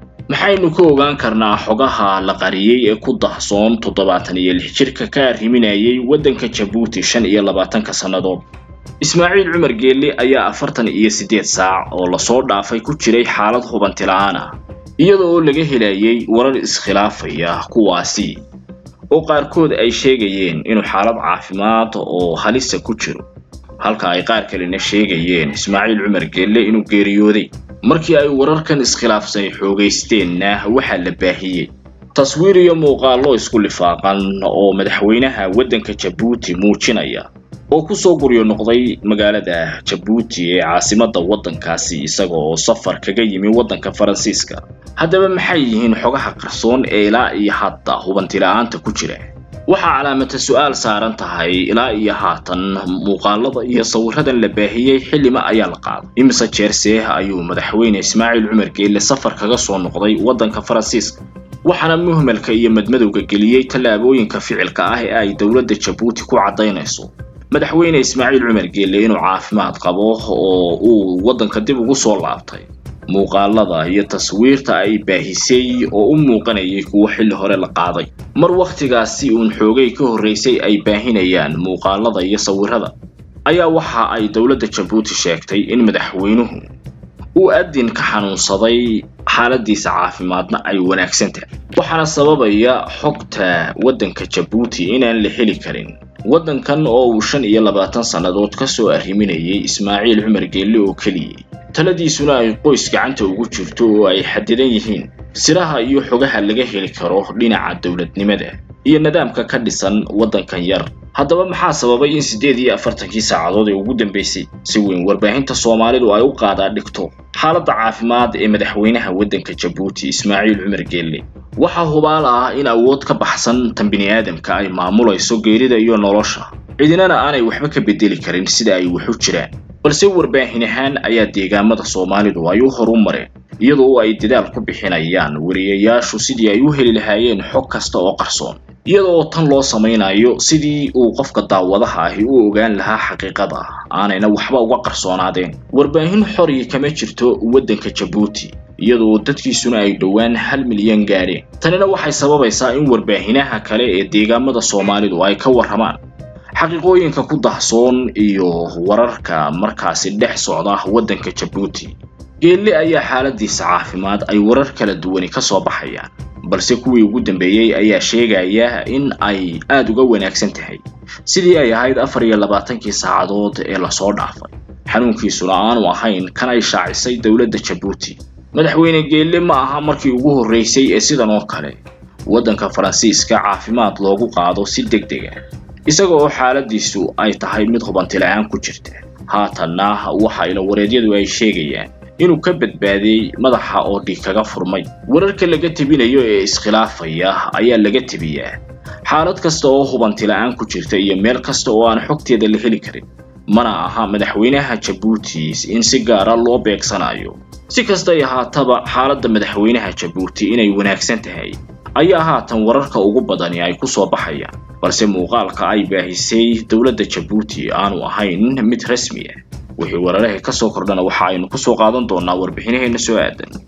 maxaynu ka ogaan karnaa xogaha la qariyey ee ku dahsoon toddobaatan iyo lix jirka ka arriminayay waddanka jabuuti shan iyo labaatanka sannadood ismaaciil cumar geelle ayaa afartan iyo siddeed saac oo lasoo dhaafay ku jiray xaalad hubanti la-aan ah iyada oo laga helayay warar iskhilaafaya kuwaasi oo qaarkood ay sheegayeen inuu xaalad caafimaad oo halisa ku jiro halka ay qaar kalena sheegayeen ismaaciil cumar geelle inuu geeriyooday markii ay wararkan iskhilaafsan xoogaysteenna waxaa la baahiyey taswiir iyo muuqaallo isku lifaaqan oo madaxweynaha waddanka jabuuti muujinaya oo kusoo guryo noqday magaalada jabuuti ee caasimadda waddankaasi isaga oo safar kaga yimi waddanka faransiiska haddaba maxay yihiin xogaha qarsoon ee ilaa iyo hadda hubantila'aanta ku jira waxaa calaamata su-aal saaran tahay ilaa iyo haatan muuqaalada iyo sawiradan la baahiyey xillima ayaa la qaaday imise jeerse ayuu madaxweyne ismaaciil cumar geelle safar kaga soo noqday waddanka faransiiska waxaana muhmalka iyo madmadowga geliyey tallaabooyinka ficilka ah ee ay dowladda jabuuti ku caddaynayso madaxweyne ismaaciil cumar geelle inuu caafimaad qabo oo uu waddanka dib ugu soo laabtay muuqaalada iyo taswiirta ay baahisay oo u muuqanayay kuwo xilli hore la qaaday mar wakhtigaasi uun xoogay ka horraysay ay baahinayaan muuqaalada iyo sawirada ayaa waxa ay dowladda jabuuti sheegtay in madaxweynuhu uu adin ka xanuunsaday xaaladiisa caafimaadna ay wanaagsan tahay waxaana sababaya xogta waddanka jabuuti inaan la heli karin waddankan oo uu shan iyo labaatan sannadood ka soo arriminayay ismaaciil cumar geelle oo keliyay taladiisuna ay qoys gacanta ugu jirto oo ay xadidan yihiin siraha iyo xogaha laga heli karo dhinaca dowladnimada iyo nidaamka ka dhisan waddankan yar haddaba maxaa sababay in siddeed iyo afartankii saacadood ee ugu dambaysay si weyn warbaahinta soomaalidu ay u qaadaa dhigto xaaladda caafimaad ee madaxweynaha waddanka jabuuti ismaaciil cumar geelle waxaa hubaal ah in awood ka baxsan tan bini'aadamka ay maamulayso geerida iyo nolosha cidinana aanay waxba ka bedeli karin sida ay wax u jiraan balse warbaahin ahaan ayaa deegaamada soomaalidu ay u horu mareen iyadoo ay dadaal ku bixinayaan wariyayaashu sidii ay u heli lahaayeen xog kasta oo qarsoon iyada oo tan loo samaynayo sidii uu qofka daawadaha ahi u ogaan lahaa xaqiiqada aanayna waxba uga qarsoonaadeen warbaahin xori kama jirto waddanka jabuuti iyada oo dadkiisuna ay dhowaan hal milyan gaadheen tanina waxay sababaysaa in warbaahinaha kale ee deegaamada soomaalidu ay ka warramaan xaqiiqooyinka ku dahsoon iyo wararka markaasi dhex socda waddanka jabuuti geelle ayaa xaaladiisa caafimaad ay warar kala duwani ka soo baxayaan balse kuwii ugu dambeeyey ayaa sheegaya in ay aada uga wanaagsan tahay sidii ay ahayd afar iyo labaatankii saacadood ee lasoo dhaafay xanuunkiisuna aanu ahayn kan ay shaacisay dowladda jabuuti madaxweyne geelle ma aha markii ugu horraysay ee sidan oo kale waddanka faransiiska caafimaad loogu qaado si deg deg ah isaga oo xaaladiisu ay tahay mid hubantila'aan ku jirta haatanna waxa ilawareedyadu ay sheegayaan inuu ka badbaadiyey madaxa oo dhiig kaga furmay wararka laga tebinayo ee iskhilaafaya ayaa laga tebiyaa xaalad kasta oo hubantila'aan ku jirta iyo meel kasta oo aan xogteeda la heli karin mana aha madaxweynaha jabuuti in si gaara loo beegsanayo si kastay ahaataba xaaladda madaxweynaha jabuuti inay wanaagsan tahay ayaa haatan wararka ugu badani ay ku soo baxayaan balse muuqaalka ay baahisay dowladda jabuuti aanu ahayn mid rasmi ah wixii wararaha ka soo kordhana waxa aynu ku soo qaadan doonaa warbixinaheenna soo aadan